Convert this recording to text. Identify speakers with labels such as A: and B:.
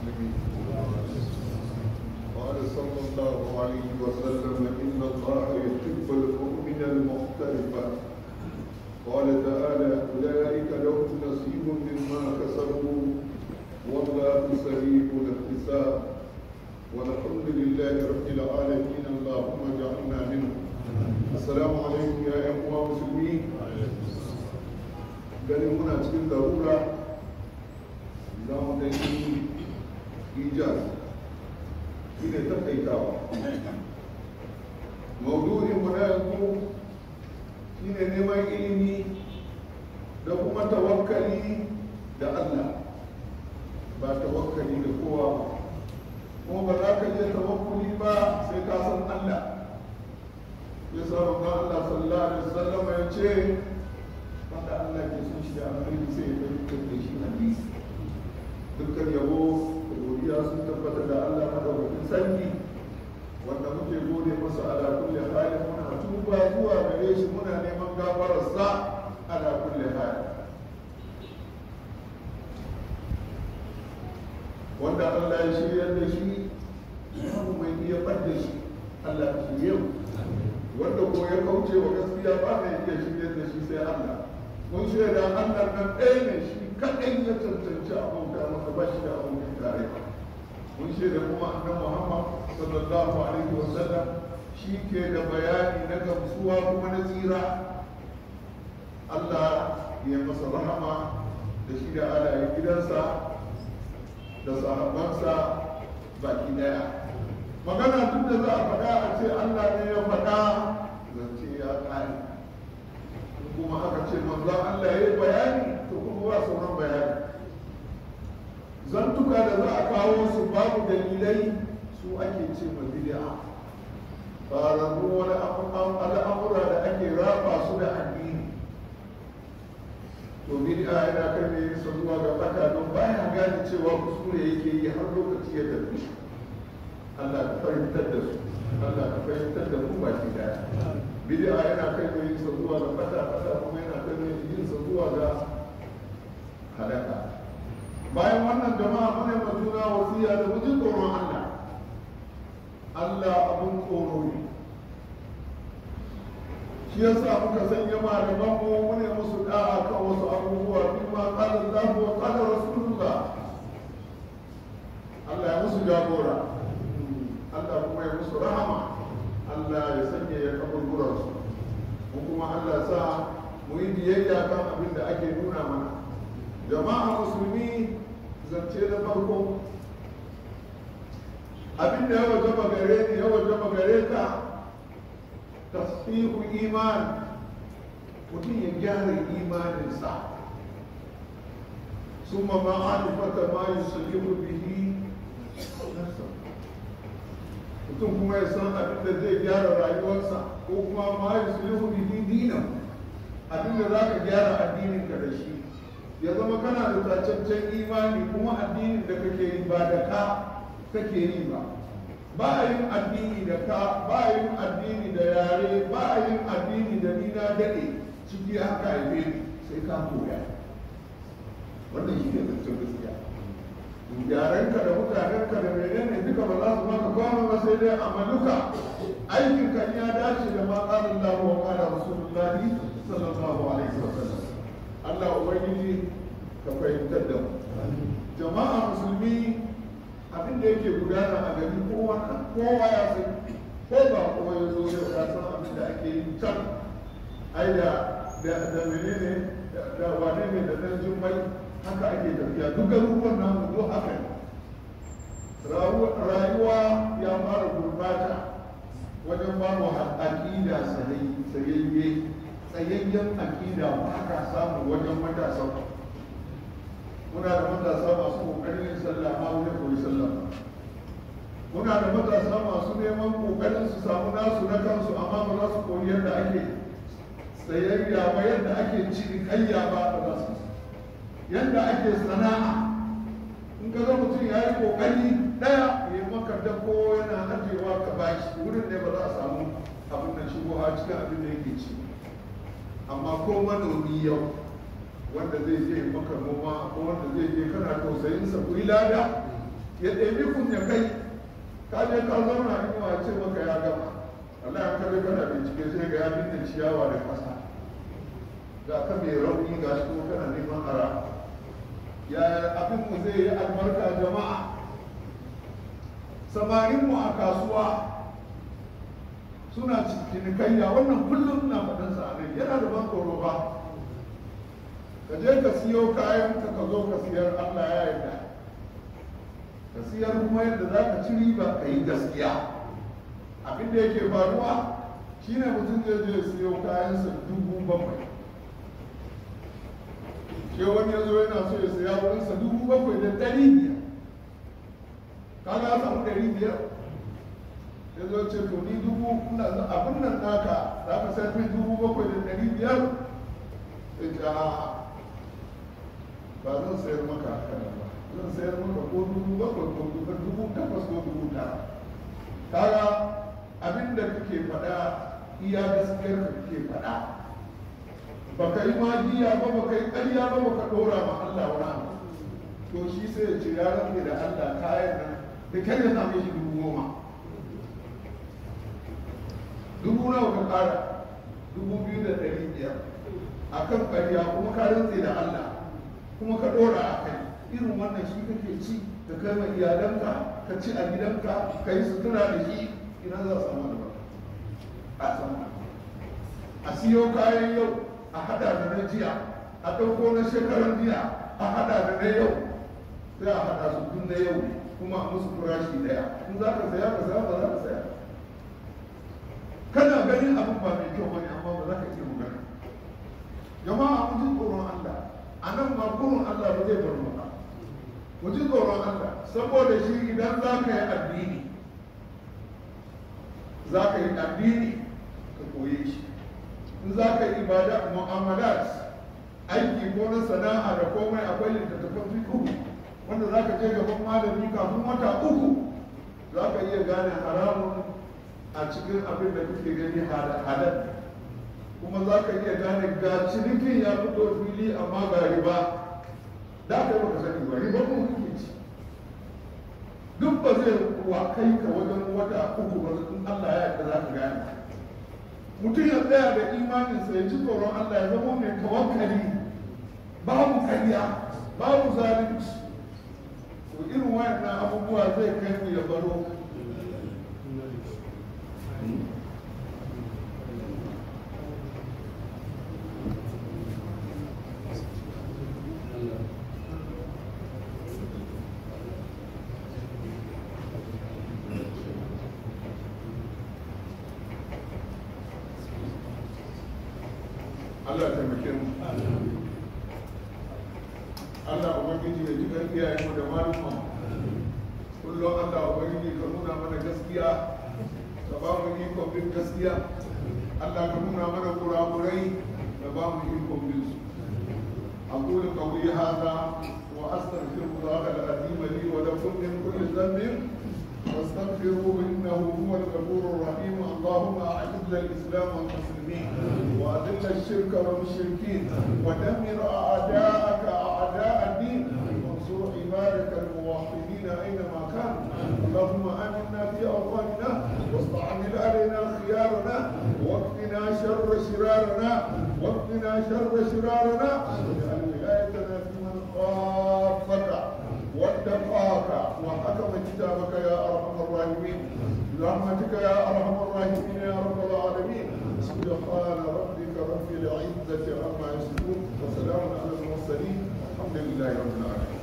A: المسلمين قال صلى الله عليه وسلم إن الله يحب المؤمن المختلف قال تعالى أولئك لهم نصيب مما كسبوا والله سريع الاحتساب والحمد لله رب العالمين اللهم اجعلنا منهم السلام عليكم يا أخوة مسلمين ganin muna cikin darura za mu da yi ijaz shi ne takaitawa maudu'in mu na yanzu shi ne neman ilimi da kuma tawakkali da Allah ba tawakkali da kowa ba kuma ba za ka iya tawakkuli ba sai ka san Allah ya sa Allah sallallahu alaihi wasallam ya ce wanda Allah ke son shi da alheri sai ya dukkan da shi hadisi dukkan yabo da godiya sun tabbata da Allah madaukakin sarki wanda muke gode masa ala kulli halin muna tuba zuwa gare shi muna neman gafararsa ala kulli halin wanda Allah ya shirya da shi babu mai iya ɓadda shi Allah ya shirya wanda ko ya kauce wa gaskiya ba mai iya shirya da shi sai Allah mun shaida Allah nan ɗaya ne shi kaɗai ya cancanci abauta masa ba shi da abokin tare mun shaida kuma annan Muhammad sallallahu alaihi wa sallam shi ke da bayani na gamsuwa kuma na tsira Allah ya masa rahama da shi da alayen gidansa da sahabansa baki daya magana duk da za a faɗa a ce Allah ne ya faɗa zance ya ƙare kuma aka ce manzo Allah ya yi bayani to kuma ba sauran bayani zantuka da za a kawo su babu dalilai su ake ce ma bid'a fararru wani al'amura da ake raba su da addini to bid'a yana kai ne sa zuwa ga fata don baya gane cewa kuskure yake yi har lokaci ya tafi Allah ka fahimtar da su Allah ka fahimtar da mu baki daya bid'a yana kai mai yin sa zuwa ga fata fata kuma yana kai mai yin sa zuwa ga halaka bayan wannan jama'a mana ma juna wasiya da mu ji tsoron Allah Allah abun tsoro ne shi yasa muka sanya malaman mu mune musu da'a kan wasu abubuwa fi ma qala Allah wa qala Rasulullah Allah ya musu jagora Allah kuma ya musu rahama Allah ya sanya ya kaburburan su mu kuma Allah sa mu yi biyayya kan abin da ake nuna mana jama'a musulmi zance na farko abin da ya wajaba gare ni ya wajaba gare ka tasfihu iman mutum ya gyara imaninsa ثم معرفة ما يصلح به نفسه mutum kuma ya san abin da zai gyara rayuwarsa ko kuma ma ya sulhu bihi dinan abin da za ka gyara addinin ka da shi ya zama kana da tacaccen imani kuma addinin da kake yi ba da ka kake yi ba ba a yin addini da ka ba a yin addini da yare ba a yin addini da ni na daɗe ciki haka haife ni sai ka koya wannan shi ne zancen gaskiya yarenka da mutanenka da menene duka ba za su maka kwano ba sai dai amaluka aikin kan ya dace da ma qala Allah wa qala Rasulullah sallallahu alaihi wa sallam Allah ubangiji ka fahimtar da mu jama'a musulmi abin da yake gudana a gari kowa kowa ya san ko ba kowa ya zo ya san abin da ake yi can ai da da menene da wane ne da dan jummai haka ake tafiya duk garuruwan namu duk haka ne rayuwa ya fara gurbata wajen ba mu aƙida sayayye tsayayyen aƙida ba ka samu wajen matasa muna da matasa masu ƙoƙarin yin sallah ma wani koyi sallah muna da matasa masu neman ƙoƙarin su samu nasu na kansu amma ba za su koyi yadda ake tsayayya ba yadda ake cinikayya ba ba za su yadda ake sana'a in ka ga mutum ya yi kokari daya ya maka dako yana ajewa ka bashi wurin ne ba za a samu abin da shigo a cikin abin da yake ci amma ko manomi yau wanda zai je maka noma ko wanda zai je kana tausayin sa ku yi lada ya ɗebi kun ya kai ka je ka zauna inuwa ce maka ya gama Allah ya kare kana bincike sai ga ya binne ciyawa da ƙasa ga ka mai rauni ga shi kuma kana neman ara ya abin mu zai yi albarka jama'a samarin mu a kasuwa suna cinikayya wannan kullum na faɗin sa ne yana da ban tsoro ba ka je ka siyo kayan ka ka zo ka siyar Allah ya yarda ka siyar kuma yadda za ka ci riba ka yi gaskiya abin da yake faruwa shine mutum zai je siyo kayansa dubu bakwai ke wani ya zo yana so ya siya wurinsa dubu bakwai da ɗari biyar kaga ya samu ɗari biyar ya zo ce to ni dubu abin nan naka za ka sayar min dubu bakwai da ɗari biyar ya ce a ba zan sayar maka haka nan ba zan sayar maka ko dubu bakwai ko dubu dubu takwas ko dubu tara kaga abin da kake faɗa iya gaskiyar ka kake faɗa ba ka yi magiya ba ba ka yi ƙarya ba ba ka ɗora ma Allah wani abu to shi sai ya ce ya rantse da Allah kayan nan da kai ya same shi dubu goma dubu nawa ka ƙara dubu biyu da ɗari biyar a kan ƙarya kuma ka rantse da Allah kuma ka ɗora a kai irin wannan shi kake ci da kai ma iyalanka ka ci a gidanka ka yi sutura da shi ina za a samu da ba a samu a siyo kayan yau a hada da na jiya a ɗauko na shekaran jiya a hada da na yau sai a hada su tun na yau kuma a musu farashi daya in za ka saya ka saya ba za ka saya kana ganin abin ba mai kyau bane amma ba za ka iya magana jama'a mu ji tsoron Allah a nan ma kurun Allah ba zai bar mu ba mu ji tsoron Allah saboda shi idan za ka yi addini za ka yi addini ka koye shi in za ka yi ibada mu'amalat aiki ko na sana'a da komai akwai littattafan fiqh wanda za ka je gaban malami kafin wata uku za ka iya gane haramun a cikin abin da kake gani halal kuma za ka iya gane ga cinikin ya fito fili amma ga riba da ka yi baka sani ba riba kuma kake ci duk ba zai kuwa kai ka wajen wata uku ba in Allah ya yarda za ka gane mutum ya tsaya da imaninsa ya ci tsoron Allah ya zama mai tawakkali babu karya babu zalunci to irin wayannan abubuwa zai kai mu ya baro Allah taimake mu Allah ubangiji ya ji kan iyayen mu da malumma kullum Allah ubangiji ka nuna mana gaskiya ka ba mu ikon bin gaskiya Allah ka nuna mana kurakurai da ba mu ikon bin su أقول قولي هذا وأستغفر الله العظيم لي ولكم من كل ذنب واستغفروه إنه هو الغفور الرحيم اللهم أعز الإسلام والمسلمين وأذل الشرك والمشركين ودمر أعداءك أعداء الدين وانصر عبادك الموحدين أينما كانوا اللهم آمنا في أوطاننا واستعمل علينا خيارنا واكفنا شر شرارنا واكفنا شر شرارنا واجعل ولايتنا في من خافك واتقاك وحكم كتابك يا ارحم الراحمين برحمتك يا ارحم الراحمين يا رب العالمين سبحان ربك رب العزه عما يصفون وسلام على المرسلين الحمد لله رب العالمين